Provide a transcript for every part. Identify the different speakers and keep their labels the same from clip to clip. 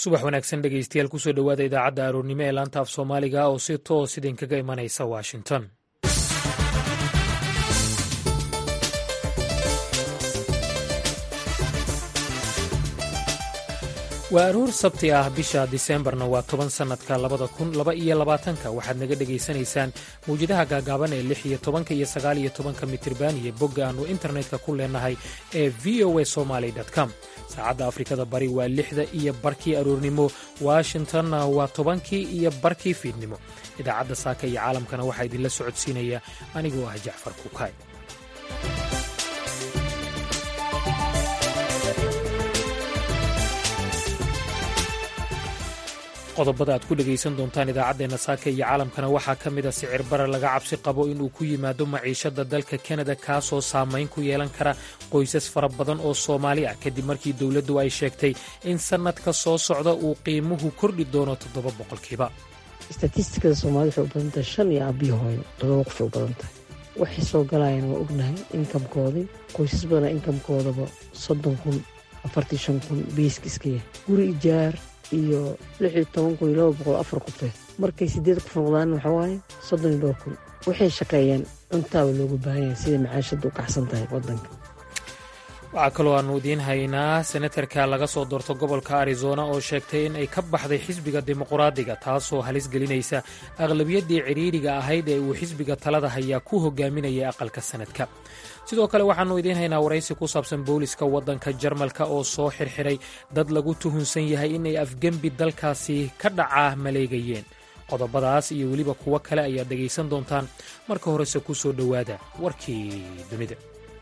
Speaker 1: subax wanaagsan dhegeystayaal kusoo dhowaada idaacadda aroornimo ee laanta af soomaaliga oo si toos idinkaga imanaysa washington waa aroor sabti ah bisha diseembarna waa toban sannadka labada kun laba iyo labaatanka waxaad naga dhegaysanaysaan mawjadaha gaagaaban ee lix iyo tobanka iyo sagaal iyo tobanka mitirban iyo bogga aannu internetka ku leenahay ee v o a somaly com saacadda afrikada bari waa lixda iyo barkii aroornimo washingtonna waa tobankii iyo barkii fiidnimo idaacadda saaka iyo caalamkana waxaa idinla socodsiinaya anigoo ah jacfar kukaay qodobada aad ku dhegaysan doontaan idaacaddeenna saaka iyo caalamkana waxaa ka mid a sicir bara laga cabsi qabo inuu ku yimaado maciishadda dalka kanada kaasoo saamayn ku yeelan kara qoysas fara badan oo soomaali ah kadib markii dowladdu ay sheegtay in sannadka soo socda uu qiimuhu kordhi doono toddoba boqolkiiba
Speaker 2: statistikada soomaalida waxay u badan tahay shan iyo aabbiyo hooyo todoba qofay u badan tahay waxay soo galayaan waa ognahay inkamkoodii qoysas badana inkamkoodaba soddon kun afartii shan kun beyska iska yahay guri ijaar iyo lix iyo toban kun iyo laba boqol afar qofeed markay siddeed qof noqdaan waxaa waaye soddon iyo dhowr kun waxay shaqeeyaan cuntaaba loogu baahan yahay siday macaashadda u kacsan tahay waddanka
Speaker 1: waxaa kaloo aannu idiin haynaa senatarka laga soo doorto gobolka arizona oo sheegtay in ay ka baxday xisbiga dimuqraadiga taasoo halis gelinaysa aqlabiyaddii cidhiidriga ahayd ee uu xisbiga talada hayaa ku hogaaminayay aqalka sanadka sidoo kale waxaannu idiin haynaa waraysi ku saabsan booliska waddanka jarmalka oo soo xirxiray dad lagu tuhunsan yahay inay afgembi dalkaasi ka dhacaa maleegayeen qodobadaas iyo weliba kuwo kale ayaad dhegaysan doontaan marka horese ku soo dhowaada warkii dunida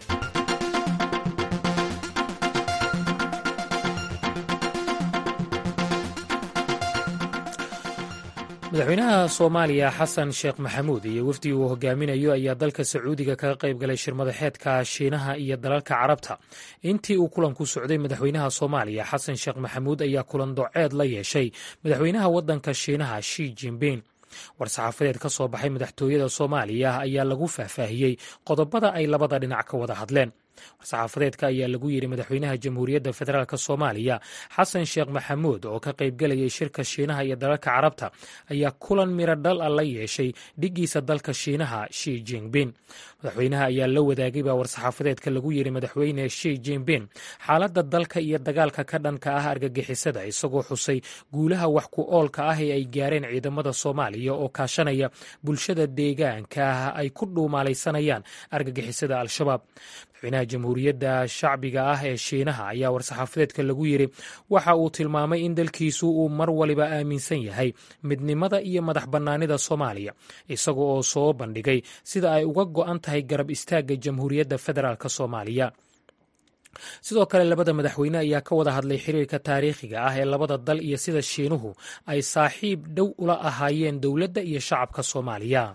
Speaker 1: madaxweynaha soomaaliya xasan sheekh maxamuud iyo wafdii uu hogaaminayo ayaa dalka sacuudiga kaga qayb galay shirmadaxeedka shiinaha iyo dalalka carabta intii uu kulanku socday madaxweynaha soomaaliya xasan sheekh maxamuud ayaa kulan doceed la yeeshay madaxweynaha waddanka shiinaha shi jinbin war-saxaafadeed ka soo baxay madaxtooyada soomaaliya ayaa lagu faahfaahiyey qodobada ay labada dhinac ka wada hadleen war-saxaafadeedka ayaa lagu yidhi madaxweynaha jamhuuriyadda federaalk soomaaliya xasan sheekh maxamuud oo ka qaybgelayay shirka shiinaha iyo dalalka carabta ayaa kulan miro dhal a la yeeshay dhiggiisa dalka shiinaha shi jingbin madaxweynaha ayaa la wadaagay baa war-saxaafadeedka lagu yidhi madaxweyne shi jinbin xaaladda dalka iyo dagaalka ka dhanka ah argagixisada isagoo xusay guulaha wax ku oolka ah ee ay gaareen ciidamada soomaaliya oo kaashanaya bulshada deegaanka ay ku dhuumaalaysanayaan argagixisada al-shabaab madaxweynaha jamhuuriyadda shacbiga ah ee shiinaha ayaa war-saxaafadeedka lagu yidhi waxa uu tilmaamay in dalkiisu uu mar waliba aaminsan yahay midnimada iyo madax bannaanida soomaaliya isaga oo soo bandhigay sida ay uga go'an tahay garab istaagga jamhuuriyadda federaalk soomaaliya sidoo kale labada madaxweyne ayaa ka wada hadlay xiriirka taariikhiga ah ee labada dal iyo sida shiinuhu ay saaxiib dhow ula ahaayeen dowladda iyo shacabka soomaaliya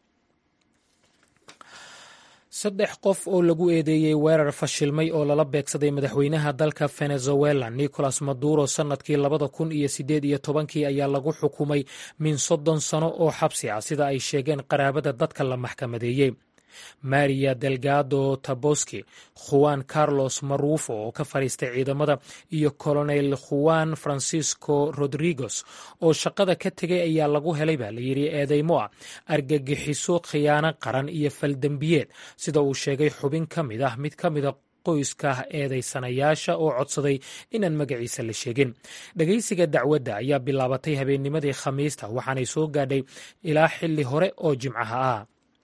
Speaker 1: saddex qof oo lagu eedeeyey weerar fashilmay oo lala beegsaday madaxweynaha dalka venezuela nicolas maduro sannadkii labada kun iyo siddeed iyo tobankii ayaa lagu xukumay min soddon sano oo xabsi ah sida ay sheegeen qaraabada dadka la maxkamadeeyey maria delgado taboski juan carlos marufo oo ka fadhiistay ciidamada iyo colonel juan francisco rodrigos oo shaqada ka tegay ayaa lagu helay baa layidhi eedeymo ah argagixiso khiyaano qaran iyo faldembiyeed sida uu sheegay xubin ka mid ah mid ka mida qoyska eedaysanayaasha oo codsaday inaan magaciisa la sheegin dhegaysiga dacwadda ayaa bilaabatay habeennimadii khamiista waxaanay soo gaadhay ilaa xilli hore oo jimcaha ah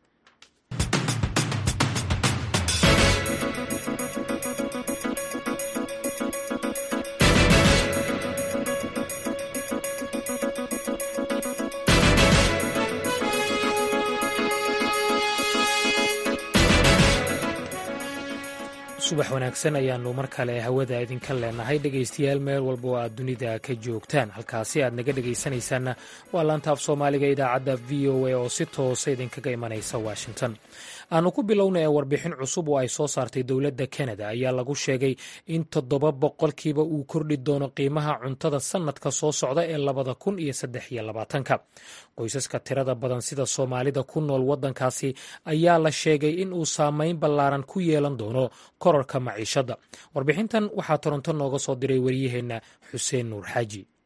Speaker 1: subax wanaagsan ayaannu mar kale hawada idinka leenahay dhegaystayaal meel walba oo aad dunida ka joogtaan halkaasi aad naga dhegaysanaysaanna waa laanta af soomaaliga idaacadda v o a oo si toosa idinkaga imanaysa washington aanu ku bilowna ee warbixin cusub oo ay soo saartay dowladda kanada ayaa lagu sheegay in toddoba boqolkiiba uu kordhi doono qiimaha cuntada sannadka soo socda ee labada kun iyo saddex iyo labaatanka qoysaska tirada badan sida soomaalida ku nool waddankaasi ayaa la sheegay in uu saameyn ballaaran ku yeelan doono korarka maciishadda warbixintan waxaa toronto nooga soo diray waryaheenna xuseen nuur xaaji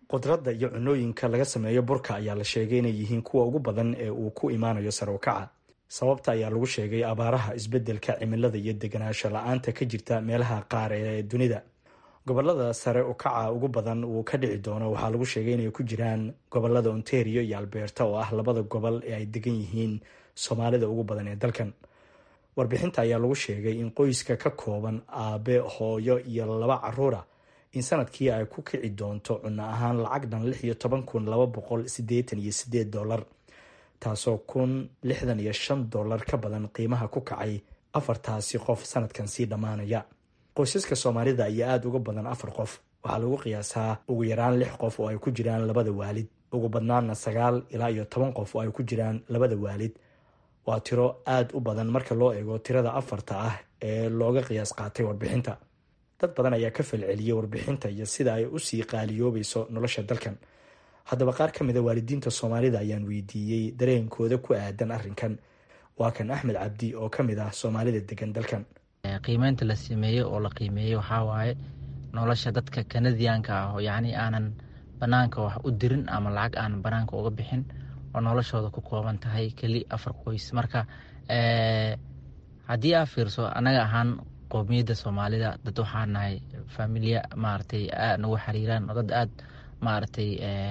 Speaker 3: khudradda iyo cunooyinka laga sameeyo burka ayaa la sheegay inay yihiin kuwa ugu badan ee uu ku imaanayo sarowkaca sababta ayaa lagu sheegay abaaraha isbeddelka cimilada iyo deganaansho la-aanta ka jirta meelaha qaar ee dunida gobolada sare ukaca ugu badan uu ka dhici doono waxaa lagu sheegay inay ku jiraan gobolada ontario iyo alberta oo ah labada gobol ee ay degan yihiin soomaalida ugu badan ee dalkan warbixinta ayaa lagu sheegay in qoyska ka kooban aabe hooyo iyo laba caruura in sanadkii ay ku kici doonto cunno ahaan lacag dhan lix iyo toban kun laba boqol sideetan iyo sideed dollar taasoo kun lixdan iyo shan dollar ka badan qiimaha ku kacay afartaasi qof sanadkan sii dhammaanaya qoysaska soomaalida ayaa aada uga badan afar qof waxaa lagu qiyaasaa ugu yaraan lix qof oo ay ku jiraan labada waalid ugu badnaana sagaal ilaa iyo toban qof oo ay ku jiraan labada waalid waa tiro aada u badan marka loo eego tirada afarta ah ee looga qiyaas qaatay warbixinta dad badan ayaa ka falceliyey warbixinta iyo sida ay usii qaaliyoobayso nolosha dalkan haddaba qaar ka mida waalidiinta soomaalida ayaan weydiiyey dareenkooda ku aadan arrinkan waa kan axmed cabdi oo ka mid ah soomaalida degan dalkan
Speaker 4: qiimeynta la sameeyey oo la qiimeeyey waxaa waaye nolosha dadka kanadiyaanka ah oo yacni aanan banaanka wax u dirin ama lacag aanan banaanka uga bixin oo noloshooda ku kooban tahay keli afar qoys marka haddii aa fiirso annaga ahaan qoomiyadda soomaalida dad waxaa nahay familiya maaragtay aad nagu xiriiraan oo dad aad maaragtay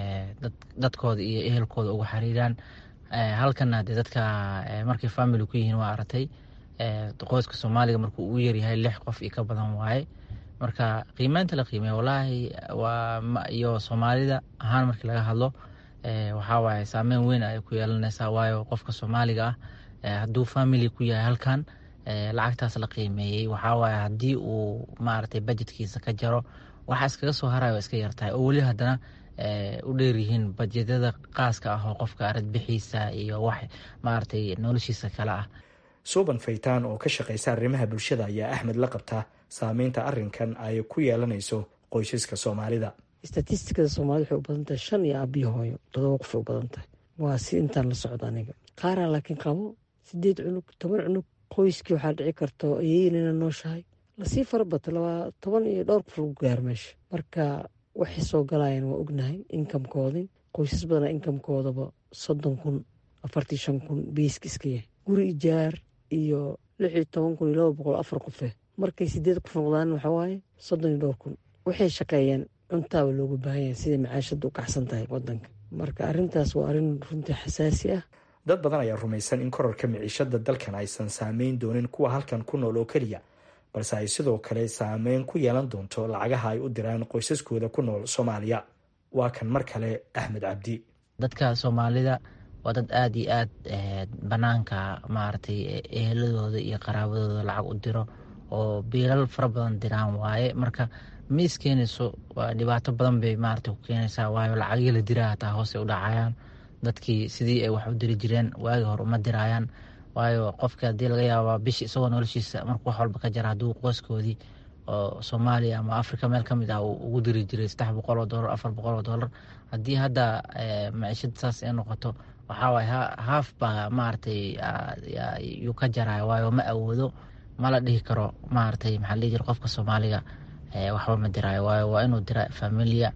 Speaker 4: dadkooda iyo ehelkooda uga xiriiraan halkana dee dadka markay family ku yihiin waa aragtay qoyska soomaaliga markuu uu yaryahay lix qof iyo ka badan waaye marka qiimeynta la qiimeeya walaahi waa iyo soomaalida ahaan markii laga hadlo waxaa waaye saameyn weyn ay ku yeelanaysaa waayo qofka soomaaliga ah hadduu family ku yahay halkan lacagtaas la qiimeeyey waxaa waaye haddii uu maaragtay budgetkiisa ka jaro waxa iskaga soo harayo iska yartahay oo weli haddana u dheeryihiin bajetyada qaaska ah oo qofka aradbixiisa iyo wax maaragtay noloshiisa kale ah
Speaker 3: suuban faytaan oo ka shaqaysa arrimaha bulshada ayaa axmed la qabta saameynta arrinkan ay ku yeelanayso qoysaska soomaalida
Speaker 2: statistikada soomaalida waxay u badan tahay shan iyo aabiyo hooyo todoba qofay u badan tahay waa si intaan la socda aniga qaaraan laakiin qabo sideed cunug toban cunug qoyskii waxaa dhici karto iyaynana nooshahay lasii farabato labaa toban iyo dhowr qof lagu gaaro meesha marka waxay soo galayaan waa ognahay inkamkoodin qoysas badana inkamkoodaba soddon kun afartii shan kun beyska iska yahay guri ijaar iyo lix iyo toban kun iyo laba boqol afar qofe markay sideed qof noqdaan waxawaaye soddon iyo dhowr kun waxay shaqeeyaan cuntaaba looga baahan yahay siday macaashadda u kacsan tahay wadanka marka arrintaas waa arrin runtii xasaasi ah
Speaker 3: dad badan ayaa rumaysan in korarka miciishada dalkan aysan saameyn doonin kuwa halkan ku nool oo keliya balse ay sidoo kale saameyn ku yeelan doonto lacagaha ay u diraan qoysaskooda ku nool soomaaliya waa kan mar kale axmed cabdi
Speaker 4: dadka soomaalida waa dad aada iyo aad banaanka maaragtay eheladooda iyo qaraabadooda lacag u diro oo biilal fara badan diraan waaye marka ma iskeenayso dhibaato badan bay maaragtay ku keenaysaa waayo lacagii la diraa hataa hoose u dhacayaan dadkii sidii ay wax u diri jireen waagi hore uma dirayaan waayo qofka haddii laga yaabaa bishi isagoo noloshiisa markuu wax walba ka jara hadduu qoyskoodii oo soomaaliya ama africa meel ka mid ah uu ugu diri jiray saddex boqol oo dollar afar boqol oo dollar haddii hadda maciishada saas ay noqoto waxaa waaye haaf baa maaragtay yuu ka jaraya waayo ma awoodo ma la dhihi karo maaragtay maxaa la dhihi jira qofka soomaaliga waxba ma diraayo waayo waa inuu dira familia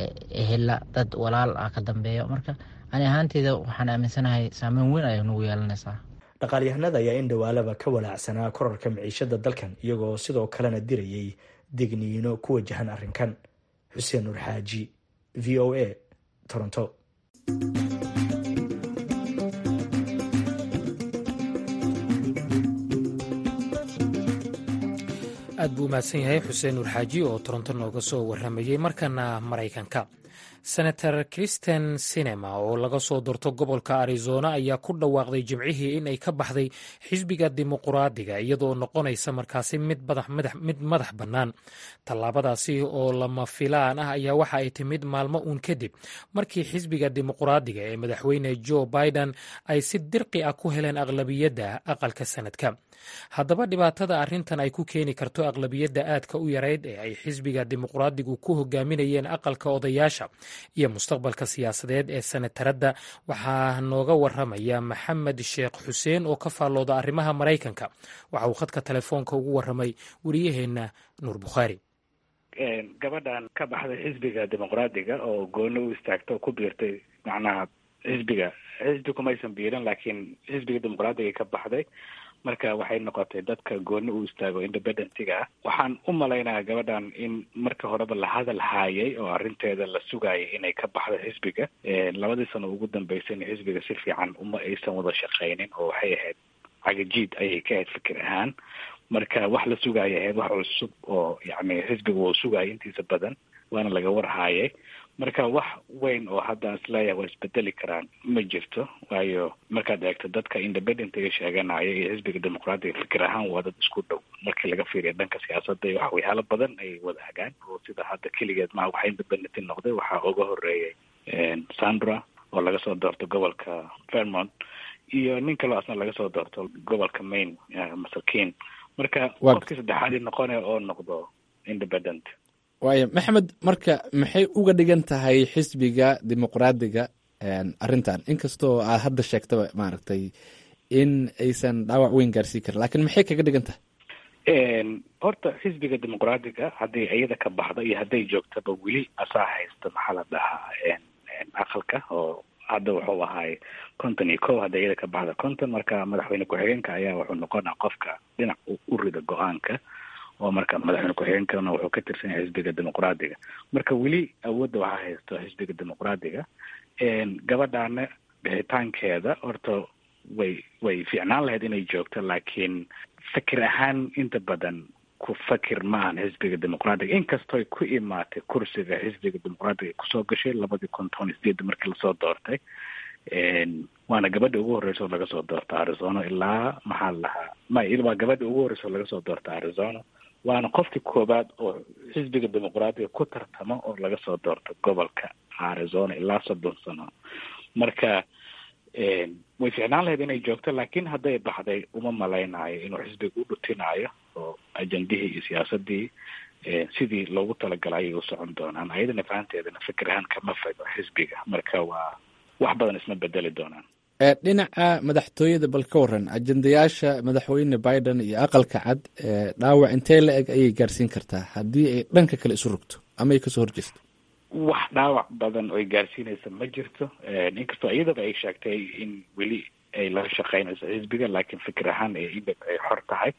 Speaker 4: ehela dad walaal ah ka dambeeyo marka ani ahaanteyda waxaan aaminsanahay saameyn weyn ayay nagu yeelanaysaa
Speaker 3: dhaqaalyahanada ayaa in dhowaalaba ka walaacsanaa korarka miciishada dalkan iyagoo sidoo kalena dirayay digniino ku wajahan arrinkan xuseen nur xaaji v o a toronto
Speaker 1: aad buu umahadsan yahay xuseen nuur xaaji oo toronto nooga soo waramayey markana maraykanka senator kristen sinema oo laga soo doorto gobolka arizona ayaa ku dhawaaqday jimcihii in ay ka baxday xisbiga dimuquraadiga iyadoo noqonaysa markaasi mid madax bannaan tallaabadaasi oo lama filaan ah ayaa waxa ay timid maalmo uun kadib markii xisbiga dimuquraadiga ee madaxweyne joe biden ay si dirqi ah ku heleen aqlabiyadda aqalka sanadka haddaba dhibaatada arrintan ay ku keeni karto aqlabiyadda aadka u yarayd ee ay xisbiga dimuquraadigu ku hogaaminayeen aqalka odayaasha iyo mustaqbalka siyaasadeed ee senataradda waxaa nooga waramaya maxamed sheekh xuseen oo ka faallooda arrimaha maraykanka waxa uu khadka telefoonka ugu waramay wariyaheenna nuur bukhaari
Speaker 5: gabadhan ka baxday xisbiga dimuqraadiga oo gooni u istaagta oo ku biirtay macnaha xisbiga xisbi kumaysan biirin laakiin xisbiga dimuqraadiga ka baxday marka waxay noqotay dadka gooni u istaago independentiga ah waxaan u malaynayaa gabadhan in marka horeba la hadal haayay oo arrinteeda la sugayay inay ka baxdo xisbiga labadii sano ugu dambeysayna xisbiga si fiican uma aysan wada shaqaynin oo waxay ahayd cagajiid ayay ka ahayd fikir ahaan marka wax la sugaya ahayd wax cusub oo yacni xisbiga wuu sugayay intiisa badan waana laga warhaayay marka wax weyn oo hadda isleeyahay waa isbedeli karaan ma jirto waayo markaad eegto dadka independentiga sheeganaya iyo xisbiga dimuqraadiga fikir ahaan waa dad isku dhow markii laga fiiriya dhanka siyaasadda iyo wax waxyaalo badan ay wada hagaan oo sida hadda keligeed maa waxa independenti noqday waxaa uga horeeyay sandra oo laga soo doorto gobolka vermont iyo nin kaloo asna laga soo doorto gobolka maine masakiin marka qofkii saddexaadii noqonaya oo noqdo independent
Speaker 6: waaya maxamed marka maxay uga dhigan tahay xisbiga dimuqraadiga arrintan inkastoo aad hadda sheegtaba maaragtay in aysan dhaawac weyn gaarsiin karin lakiin maxay kaga dhigan tahay
Speaker 5: horta xisbiga dimuqraadiga haddii iyada ka baxdo iyo hadday joogtaba weli asaa haysta maxaa la dhahaa aqalka oo hadda wuxuu ahaay konton iyo ko hadda iyada ka baxda konton marka madaxweyne ku-xigeenka ayaa wuxuu noqonaa qofka dhinac u rida go-aanka oo marka madaxweyne ku-xigeenkana wuxuu ka tirsan yahay xisbiga dimuqraadiga marka weli awoodda waxaa haysto xisbiga dimuqraadiga gabadhaana bixitaankeeda horta way way fiicnaan lahayd inay joogto laakiin fikir ahaan inta badan ku fakir ma ahan xisbiga dimuqraadiga inkastooy ku imaatay kursiga xisbiga dimuqraadiga kusoo gashay labadii kun toban sideeda markii lasoo doortay waana gabadha ugu horreysa oo laga soo doorta arizona ilaa maxaa la dhahaa may waa gabadha ugu horreysa oo laga soo doorta arizona waana qofkii koowaad oo xisbiga dimuqraadiga ku tartamo oo laga soo doorto gobolka arizona ilaa soddon sano marka way ficnaan lahayd inay joogto laakiin hadday baxday uma malaynayo inuu xisbiga u dhutinayo oo ajendihii iyo siyaasadii sidii loogu talagalay ayay u socon doonaan ayadana fahanteedana fikir ahaan kama fago xisbiga marka waa wax badan isma bedeli doonaan
Speaker 6: dhinaca madaxtooyada bal ka waran ajendayaasha madaxweyne biden iyo aqalka cad dhaawac intee la eg ayay gaarsiin kartaa haddii ay dhanka kale isu rogto ama ay kasoo horjeesto
Speaker 5: wax dhaawac badan oy gaarsiinaysa ma jirto inkastoo iyadaba ay sheegtay in weli ay la shaqeynayso xisbiga laakiin fikir ahaan ay ay xor tahay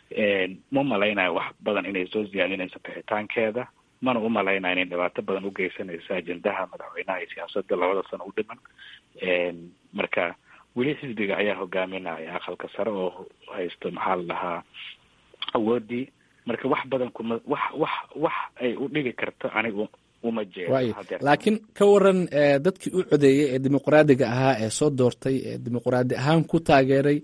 Speaker 5: ma malaynayo wax badan inay soo ziyaadinayso bixitaankeeda mana u malaynayo inay dhibaato badan u geysanayso ajendaha madaxweynaha iyo siyaasadda labada sano u dhiman marka weli xisbiga ayaa hogaaminaya aqalka sare oo haysto maxaa la dhahaa awoodii marka wax badan kuma wax wax wax ay u dhigi karto anigu uma jeedo
Speaker 6: laakiin ka waran dadkii u codeeyey ee dimuqraadiga ahaa ee soo doortay ee dimuqraadi ahaan ku taageeray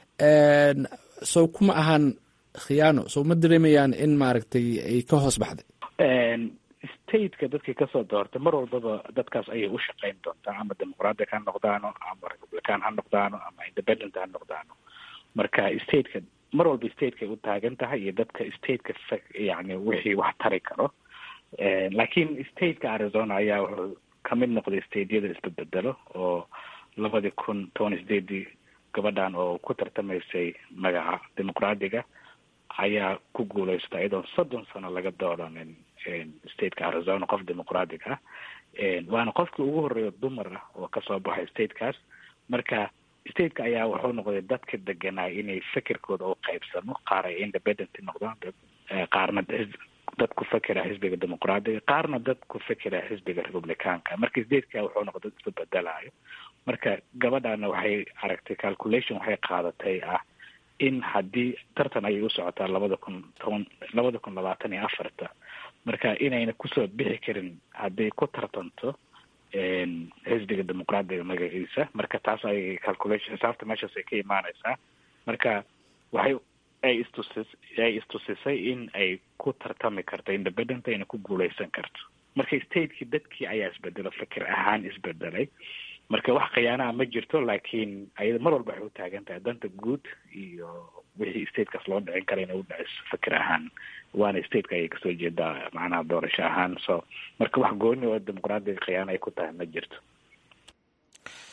Speaker 6: sow kuma ahaan khiyaano sow ma dareemayaan in maaragtay ay ka hoos baxday
Speaker 5: stateka dadkii kasoo doortay mar walbaba dadkaas ayay u shaqeyn doontaa ama dimuqraadic ha noqdaano ama republican ha noqdaano ama independent ha noqdaano marka stateka mar walba stateka ay u taagan tahay iyo dadka stateka yani wixii wax tari karo laakiin stateka arizona ayaa wuxuu kamid noqday stateyada isbedbedelo oo labadii kun toban sideedii gabadhan oo ku tartamaysay magaca dimuqraadiga ayaa ku guuleystay iyadoon soddon sano laga dooranin stateka arizona qof dimuqraadic ah waana qofkii ugu horreeya dumar ah oo kasoo baxay statekaas marka stateka ayaa wuxuu noqday dadka deganay inay fikirkooda u qaybsamo qaar ay independent noqdaan qaarna dad ku fekera xisbiga dimuqraadiga qaarna dad ku fekera xisbiga republicaanka marka stateka wuxuu noqday dad isku bedelayo marka gabadhana waxay aragtay calculation waxay qaadatay ah in haddii tartan ayay u socotaa labada kun toban labada kun labaatan iyo afarta marka inayna kusoo bixi karin hadday ku tartanto xisbiga dimuqraadiga magaciisa marka taas ay calculation xisaabta meeshaas ay ka imaaneysaa marka waxay ay istusis ay istusisay in ay ku tartami karto independent ayna ku guuleysan karto marka stateki dadkii ayaa isbedelo fikir ahaan isbedelay marka wax khiyaanaha ma jirto laakiin ayada mar walba waxay u taagan tahay danta guud iyo wixii statekaas loo dhicin kara inay u dhiciso fikir ahaan waana stateka ayay kasoo jeedaa macnaha doorasho ahaan so marka wax gooni oo dimuqraadiga khiyaana ay ku tahay ma jirto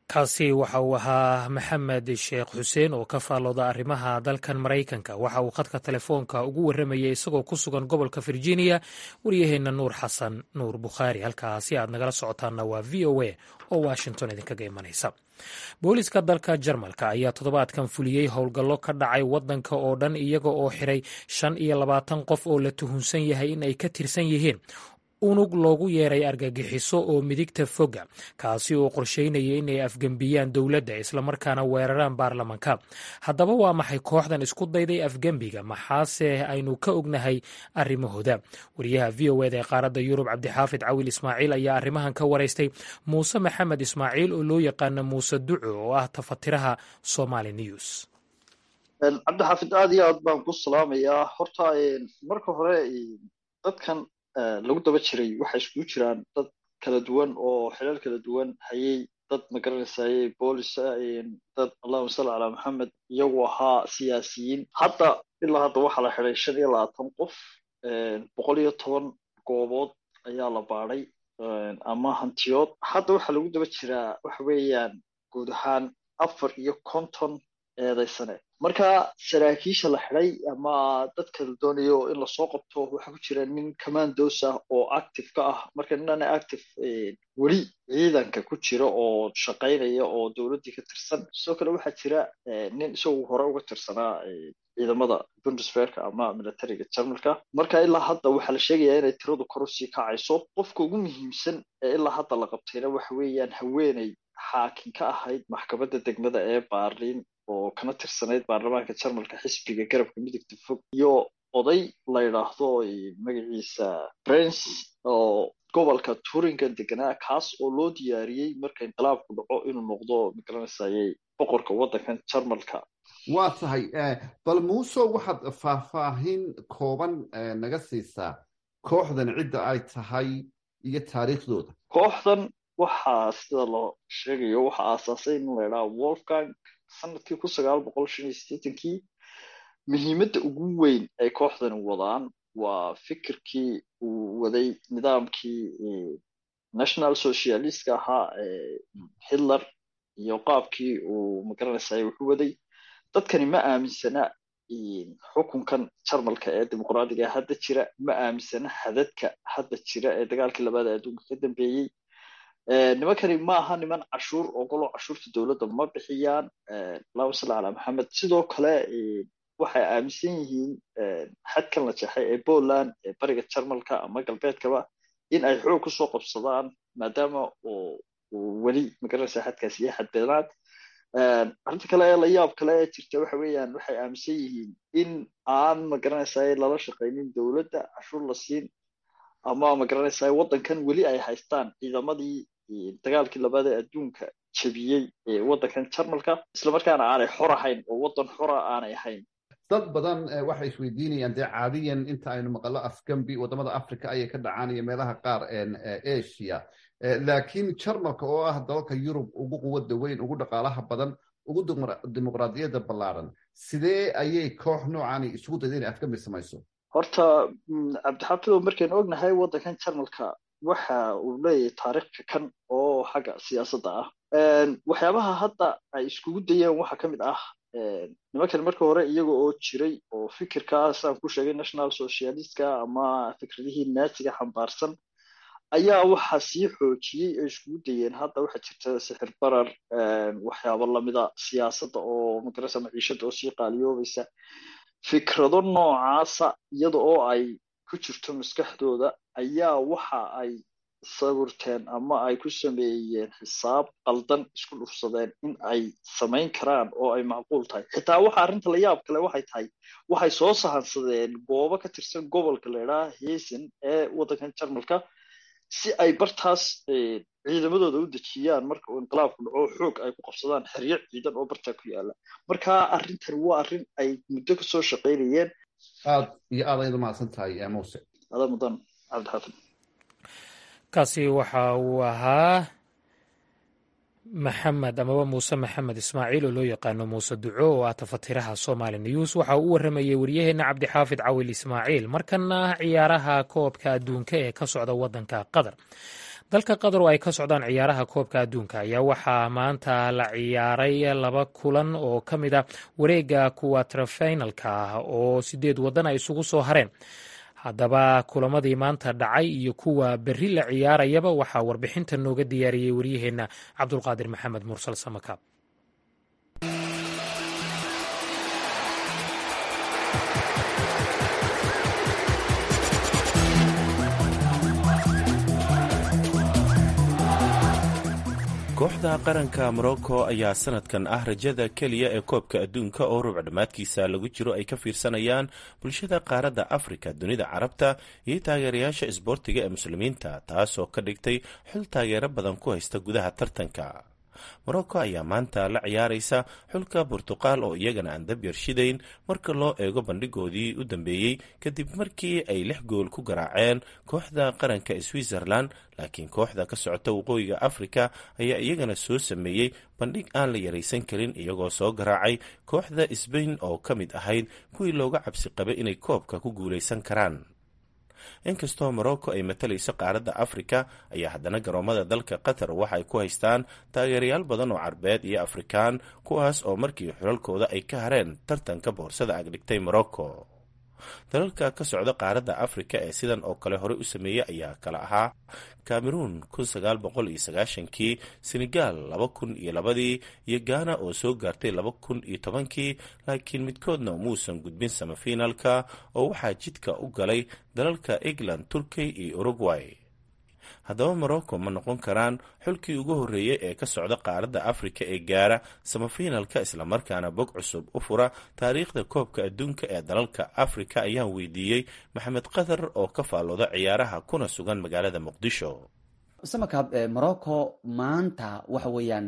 Speaker 1: kaasi waxa uu ahaa maxamed sheekh xuseen oo ka faallooda arrimaha dalkan maraykanka waxa uu khadka telefoonka ugu warramayay isagoo ku sugan gobolka virginia waryaheenna nuur xasan nuur bukhaari halkaasi aad nagala socotaanna waa v o a oo washington idinkaga imanaysa booliska dalka jarmalka ayaa toddobaadkan fuliyey howlgallo ka dhacay waddanka oo dhan iyaga oo xiray shan iyo labaatan qof oo la tuhunsan yahay in ay ka tirsan yihiin unug loogu yeeray argagixiso oo midigta foga kaasi oo qorsheynaya inay afgembiyaan dowladda islamarkaana weeraraan baarlamanka haddaba waa maxay kooxdan isku dayday afgembiga maxaase aynu ka ognahay arrimahooda wariyaha v o eda ee qaaradda yurub cabdixaafid cawil ismaaciil ayaa arrimahan ka waraystay muuse maxamed ismaaciil oo loo yaqaano muuse duco oo ah tafatiraha somali news
Speaker 7: cabdixaafid aad iyo aad baan ku salaamayaa horta marka hore dadkan lagu daba jiray waxay iskugu jiraan dad kala duwan oo xilal kala duwan hayay dad magaranaysaye boolisa dad allahuma salli calaa maxamed iyagu ahaa siyaasiyiin hadda ilaa hadda waxaa la xiday shan iyo labaatan qof boqol iyo toban goobood ayaa la baadhay ama hantiyood hadda waxaa lagu daba jiraa waxa weeyaan guud ahaan afar iyo konton eedaysane marka saraakiisha la xiday ama dadka la doonayo in lasoo qabto waxaa ku jira nin commandos ah oo active ka ah marka ninana active weli ciidanka ku jira oo shaqaynaya oo dowladdii ka tirsan sidoo kale waxaa jira nin isagu hore uga tirsanaa ciidamada bundesverka ama militariga jarmalka marka ilaa hadda waxaa la sheegayaa inay tiradu kor usii kacayso qofka ugu muhiimsan ee ilaa hadda la qabtayna waxa weeyaan haweeney xaakin ka ahayd maxkamadda degmada ee baarliin oo kana tirsanayd baarlamaanka jarmalka xisbiga garabka midigta fog iyo oday la yidhaahdo magaciisa prince oo gobolka turingan deganaa kaas oo loo diyaariyey marka inqilaabku dhaco inuu noqdo magaranaysaye boqorka waddankan jarmalka
Speaker 8: waa tahay bal muuso waxaad faahfaahin kooban naga siisaa kooxdan cidda ay tahay iyo taariikhdooda
Speaker 7: kooxdan waxaa sida loo sheegayo waxaa aasaasay in la ydhaha wolfgang sanadkii kun sagaal boqol shan iyo sideetankii muhiimadda ugu weyn ay kooxdani wadaan waa fikirkii uu waday nidaamkii national socialistka ahaa hitler iyo qaabkii uu magaranaysaay wuxuu waday dadkani ma aaminsana xukunkan jarmalka ee dimuqraadiga hadda jira ma aaminsana hadadka hadda jira ee dagaalkii labaad ee adduunka ka dambeeyey nimankani ma aha niman cashuur ogolo cashuurta dowladda ma bixiyaan allahuma salli calaa maxamed sidoo kale waxay aaminsan yihiin xadkan la jeexay ee poland ee bariga jarmalka ama galbeedkaba in ay xoog kusoo qabsadaan maadaama weli magaranaysa xadkaasi iyo xadbeelaad arrinta kale ee layaab kale ee jirta waxa weeyaan waxay aaminsan yihiin in aan magaranaysaay lala shaqaynin dowladda cashuur la siin ama magaranaysaay waddankan weli ay haystaan ciidamadii dagaalkii labaad ee adduunka jebiyey ee waddankan jarmalka islamarkaana aanay xor ahayn oo waddan xora aanay ahayn
Speaker 8: dad badan waxay isweydiinayaan dee caadiyan inta aynu maqalo afgambi waddamada africa ayay ka dhacaan iyo meelaha qaar asia laakiin jarmalka oo ah dalalka yurub ugu quwadda weyn ugu dhaqaalaha badan ugu dimuqraadiyadda ballaaran sidee ayay koox noocani isugu dayda inay afgambi samayso
Speaker 7: horta cabdixafidow markaynu ognahay waddankan jarmalka waxa uu leeyahay taariikhka kan oo xagga siyaasadda ah waxyaabaha hadda ay iskugu dayeen waxaa ka mid ah nimankan marka hore iyaga oo jiray oo fikirkaas aan ku sheegay national socialistka ama fikradihii naasiga xambaarsan ayaa waxaa sii xoojiyey ay iskugu dayeen hadda waxaa jirta sixir barar waxyaabo lamida siyaasadda oo magarasa maciishada oo sii qaaliyoobaysa fikrado noocaasa iyada oo ay ku jirto maskaxdooda ayaa waxa ay sawirteen ama ay ku sameeyeen xisaab qaldan isku dhufsadeen in ay samayn karaan oo ay macquul tahay xitaa waxa arrinta la yaab kale waxay tahay waxay soo sahansadeen goobo ka tirsan gobolka la idhaha heesen ee waddankan jarmalka si ay bartaas ciidamadooda u dejiyaan marka uu inqilaabku dhaco xoog ay ku qabsadaan xeryo ciidan oo bartaa ku yaala marka arrintan waa arrin ay muddo kasoo shaqaynayeen
Speaker 8: aad iyo aad ayad umahadsan tahay muse
Speaker 7: ada mudan cabdixaafid
Speaker 1: kaasi waxa uu ahaa maxamed amaba muuse maxamed ismaaciil oo loo yaqaano muuse duco oo ah tafatiraha somali news waxa uu u waramayey waryaheena cabdixaafid cawil ismaaciil markana ciyaaraha koobka adduunka ee ka socda waddanka qatar dalka qatar oo ay ka socdaan ciyaaraha koobka adduunka ayaa waxaa maanta la ciyaaray laba kulan oo ka mid a wareega kuwatrafinalka ah oo sideed waddan ay isugu soo hareen haddaba kulamadii maanta dhacay iyo kuwa berri la ciyaarayaba waxaa warbixinta nooga diyaariyey waryaheenna cabdulqaadir maxamed mursal samakaab
Speaker 9: kooxda qaranka morocco ayaa sanadkan ah rajada keliya ee koobka adduunka oo rubc dhammaadkiisa lagu jiro ay ka fiirsanayaan bulshada qaaradda afrika dunida carabta iyo taageerayaasha isboortiga ee muslimiinta taasoo ka dhigtay xul taageero badan ku haysta gudaha tartanka morocco ayaa maanta la ciyaaraysa xulka burtuqaal oo iyagana aan dab yarshidayn marka loo eego bandhigoodii u dambeeyey kadib markii ay lix gool ku garaaceen kooxda qaranka switzerland laakiin kooxda ka socota waqooyiga afrika ayaa iyagana soo sameeyey bandhig aan la yaraysan karin iyagoo soo garaacay kooxda sbain oo ka mid ahayd kuwii looga cabsi qabay inay koobka ku guulaysan karaan inkastoo morocco ay matalayso qaaradda afrika ayaa haddana garoomada dalka qatar waxay ku haystaan taageerayaal badan oo carbeed iyo afrikaan kuwaas oo markii xulalkooda ay ka hareen tartanka boorsada agdhigtay morocco dalalka ka socda qaaradda afrika ee sidan oo kale horey u sameeyey ayaa kala ahaa cameroon kii senegal ii iyo ghana oo soo gaartay kii laakiin midkoodna muusan gudbin samafinalka oo waxaa jidka u galay dalalka england turkey iyo uruguay haddaba morocco ma noqon karaan xulkii ugu horreeyey ee ka socda qaaradda afrika ee gaara samafinalka islamarkaana bog cusub u fura taariikhda koobka adduunka ee dalalka afrika ayaan weydiiyey maxamed qatar oo ka faallooda ciyaaraha kuna sugan magaalada muqdisho
Speaker 10: samakaab morocco maanta waxa weeyaan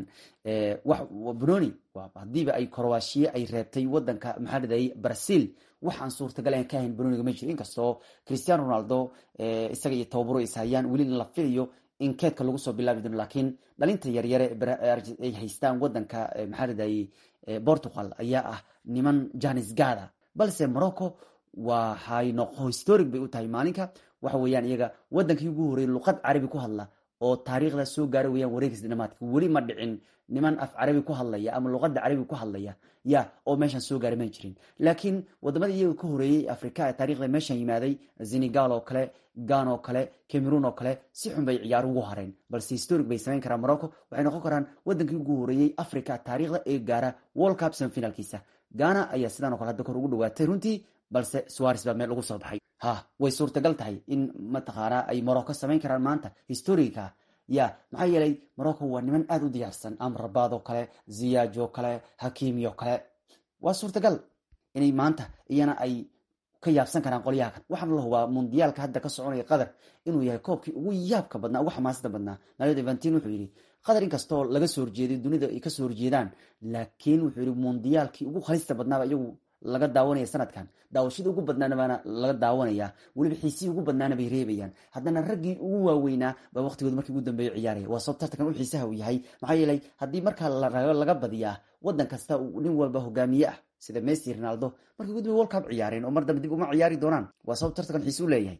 Speaker 10: bononi hadiiba ay korowashiye ay reebtay wadanka maxaa dhadayay brazil waxaan suurtagal ka ahayn bononiga ma jiro inkastoo christiano ronaldo isaga iyo tababaro is hayaan weli la filayo in keedka lagu soo bilaabi doono laakiin dhalinta yaryare ay haystaan wadanka maxaa dhadayay portugal ayaa ah niman janis gada balse morocco waxay noqo historic bay u tahay maalinka waxa weeyaan iyaga wadankii ugu horreeyay luqad carabi ku hadla oo taariikhda soo gaara weyaan wareegis dhamaadka weli ma dhicin niman af carabi ku hadlaya ama luqada carabi ku hadlaya ya oo meeshan soo gaara ma jirin laakiin wadamada iyaga ka horeeyey afrika ee taarikhda meeshan yimaaday senegal oo kale gan oo kale cameroon oo kale si xun bay ciyaar ugu hareen balse historic bay samayn karaan morocco waxay noqon karaan wadankii ugu horeeyey africa taariikhda ee gaara world cup semifinalkiisa ghana ayaa sidaan o kale hadda kor ugu dhawaatay runtii balse suares baa meel ugu soo baxay ha way suurtagal tahay in mataqaanaa ay morocco samayn karaan maanta historica ya maxaa yeelay morocco waa niman aada u diyaarsan amrabaad oo kale ziyaaj oo kale hakimi oo kale waa suurtagal inay maanta iyana ay ka yaabsan karaan qolyaha kan waxaana la hubaa mundiyaalka hadda ka soconaya qatar inuu yahay koobkii ugu yaabka badnaa ugu xamaasada badnaa naled evantin wuxuu yidhi qatar inkastoo laga soo horjeeday dunida ay kasoo horjeedaan laakiin wuxuu yidhi mundiyaalkii ugu halista badnaaba iyagu laga daawanaya sanadkan daawashadii ugu badnaana baana laga daawanaya weliba xiisihii ugu badnaana bay reebayaan haddana raggii ugu waaweynaa baa waqtigooda markii ugu dambeeya ciyaaraya waa sabab tartankan u xiisaha uu yahay maxaa yeelay haddii markaa laga badiyaa wadan kasta uu nin walba hogaamiye ah sida messi ronaldo markii ugu dambe world cup ciyaareen oo mar dambe dib uma ciyaari doonaan waa sabab tartankan xiise u leeyahay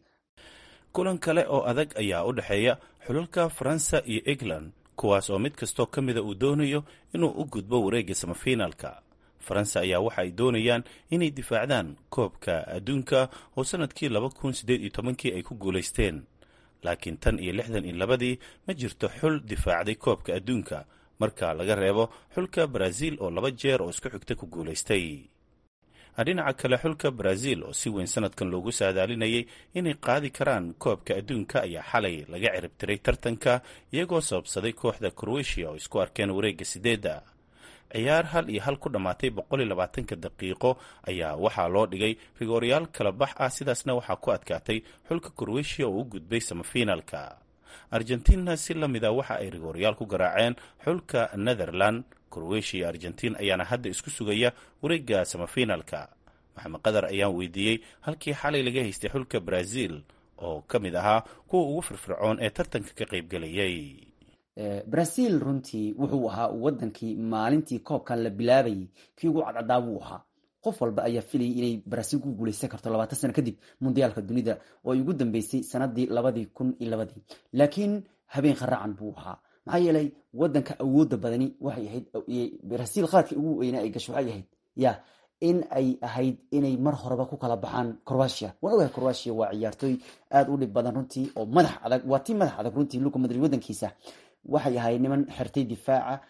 Speaker 9: kulan kale oo adag ayaa u dhexeeya xulalka faransa iyo england kuwaas oo mid kastoo ka mida uu doonayo inuu u gudbo wareegga samafinaalka faransa ayaa waxa ay doonayaan inay difaacdaan koobka adduunka oo sanadkii laba kun siddeed iyo tobankii ay ku guulaysteen laakiin tan iyo lixdan iyo labadii ma jirto xul difaacday koobka adduunka marka laga reebo xulka baraaziil oo laba jeer oo isku xigta ku guulaystay dhinaca kale xulka baraaziil oo si weyn sanadkan loogu saadaalinayay inay qaadi karaan koobka adduunka ayaa xalay laga ciribtiray tartanka iyagoo sababsaday kooxda kroatia oo isku arkeen wareegga sideedda ciyaar hal iyo hal ku dhammaatay boqol iyo labaatanka daqiiqo ayaa waxaa loo dhigay rigooryaal kala bax ah sidaasna waxaa ku adkaatay xulka kroatia oo u gudbay samafinaalka argentina si la mida waxa ay rigooryaal ku garaaceen xulka netherland kroatia iyo argentin ayaana hadda isku sugaya wareegga samafinaalka maxamed qadar ayaan weydiiyey halkii xalay laga haystay xulka brazil oo ka mid ahaa kuwa ugu firfircoon ee tartanka ka qaybgelayay
Speaker 10: brazil runtii wuxuu ahaa wadankii maalintii koobkan la bilaabayay kii ugu cadcadaa buu ahaa qof walba ayaa filayay inay brazil ku guuleysan karto labaatan sano kadib mundiyaalka dunida oo ay ugu dambeysay sanadii labadii kun iyo labadii laakiin habeen kharacan buu ahaa maxaa yeelay wadanka awooda badani waxay ahayd brasiil qaadka ugu weynaa ay gasho waxay ahayd ya in ay ahayd inay mar horeba ku kala baxaan croatia waan ogahay croatia waa ciyaartooy aada u dhib badan runtii oo madax adag waa tii madax adag runtii luka madrid wadankiisa waxay ahayd niman xirtay difaaca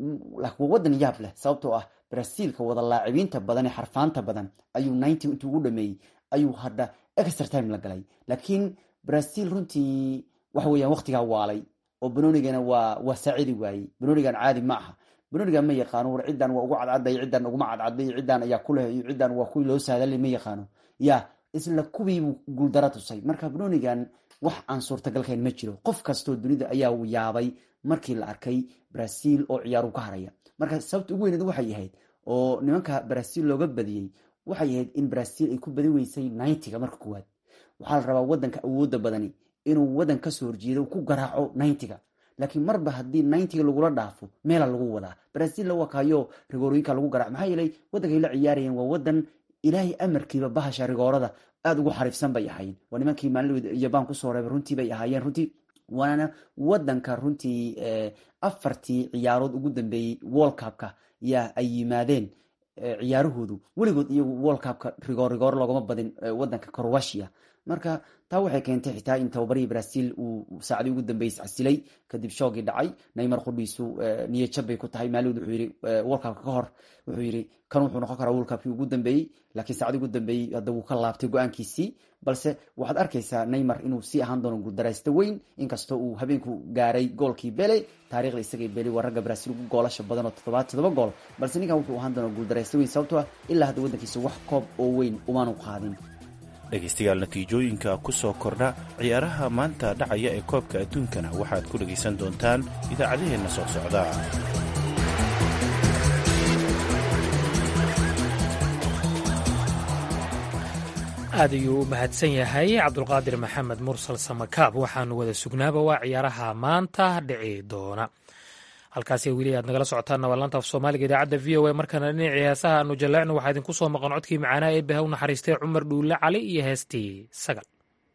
Speaker 10: waa wadan yaab leh sababtoo ah brasiilka wada laacibiinta badan ee xarfaanta badan ayuu ninety intuu ugu dhameeyey ayuu hadha extra time la galay laakiin brazil runtii waxa weeyaan waqtigaa waalay oo banonigana waa waa saacidi waayey banonigan caadi ma aha banonigan ma yaqaano war ciddan waa ugu cadcaday ciddan uguma cadcaday ciddan ayaa kuleh iyo ciddan waa kuwii loo saadalay ma yaqaano ya isla kuwiibuu guuldaro tusay marka banonigan wax aan suurtagalkayn ma jiro qof kastoo dunida ayaa yaabay markii la arkay brazil oo ciyaaru ka haraya marka sababta ugu weyneed waxay ahayd oo nimanka brazil looga badiyey waxay ahayd in brazil ay ku badi weysay ninety-ga marka koowaad waxaa la rabaa wadanka awooda badani inuu wadan kasoo horjeedo ku garaaco ninety-ga laakiin marba haddii ninety-ga lagula dhaafo meela lagu wadaa brazil la wakayo rigoorooyinka lagu garaaco maxaa yeelay waddankay la ciyaarayeen waa wadan ilaahay amarkiiba bahasha rigoorada aada ugu xariifsan bay ahaayeen waa nimankii maalin jabaan kusoo reebay runtii bay ahaayeen runtii waana wadanka runtii afartii ciyaarood ugu dambeeyey world cupka yaa ay yimaadeen ciyaarahoodu weligood iyagu world cupka rigoor rigoor loogama badin wadanka croatia marka taa waxay keentay xitaa in tababarihii brazil uu saacdii ugu dambeysay casilay kadib shoogii dhacay neymar qudhiisu niyajab bay ku tahay maalid wuxuu yidhi world cupka ka hor wuxuu yidhi kan wuxuu noqon karaa world cupkii ugu dambeeyey laakiin saacdii ugu dambeeyey hadda wuu ka laabtay go-aankiisii balse waxaad arkaysaa neymar inuu sii ahaan doono guuldaraysta weyn inkastoo uu habeenku gaaray goolkii bele taarikhda isagay beli waa ragga brazil ugu goolasha badan oo toddobaad toddoba gool balse ninkan wuxuu ahaan doona guuldaraysta weyn sababtoo ah ilaa hadda waddankiisa wax koob oo weyn umaanu qaadin
Speaker 9: dhegaystayaal natiijooyinka ku soo kordha ciyaaraha maanta dhacaya ee koobka adduunkana waxaad ku dhegaysan doontaan idaacadaheenna soo socda
Speaker 1: aad ayuu u mahadsan yahay cabdulqaadir maxamed mursal samakaab waxaanu wada sugnaaba waa ciyaaraha maanta dhici doona halkaasi weli aad nagala socotaan waa laanta af soomaaliga idaacadda v o a markana dhinacii heesaha aanu jaleecno waxaa idinku soo maqan codkii macaanaa ee baha u naxariistay cumar dhuulle cali iyo heestii sagal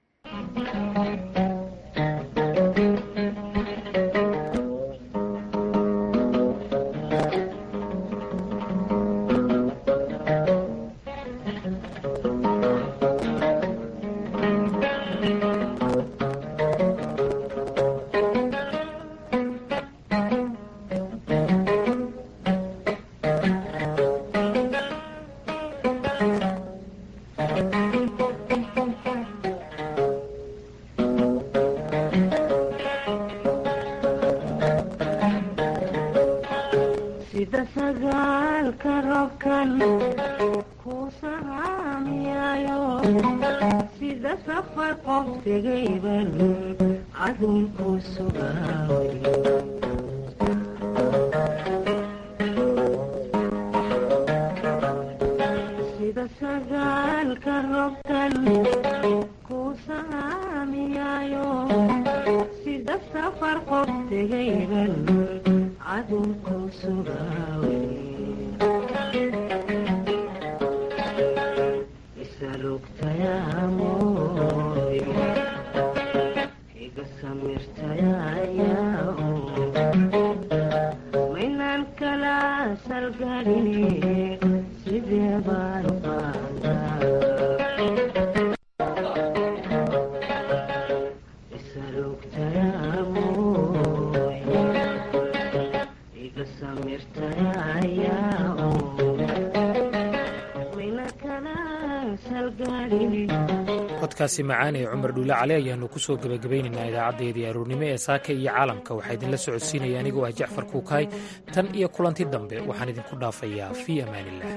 Speaker 1: codkaasi macaan ee cumar dhuule cali ayaanu ku soo gebagabaynaynaa idaacaddeedii aroornimo ee saaka iyo caalamka waxaa idinla socodsiinaya anigoo ah jacfar kuukaay tan iyo kulanti dambe waxaan idinku dhaafayaa fii amaaniillah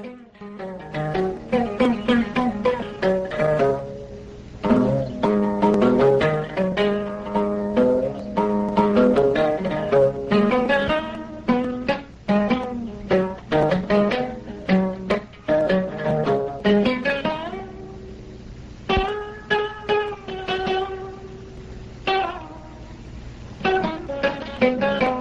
Speaker 11: Thank you.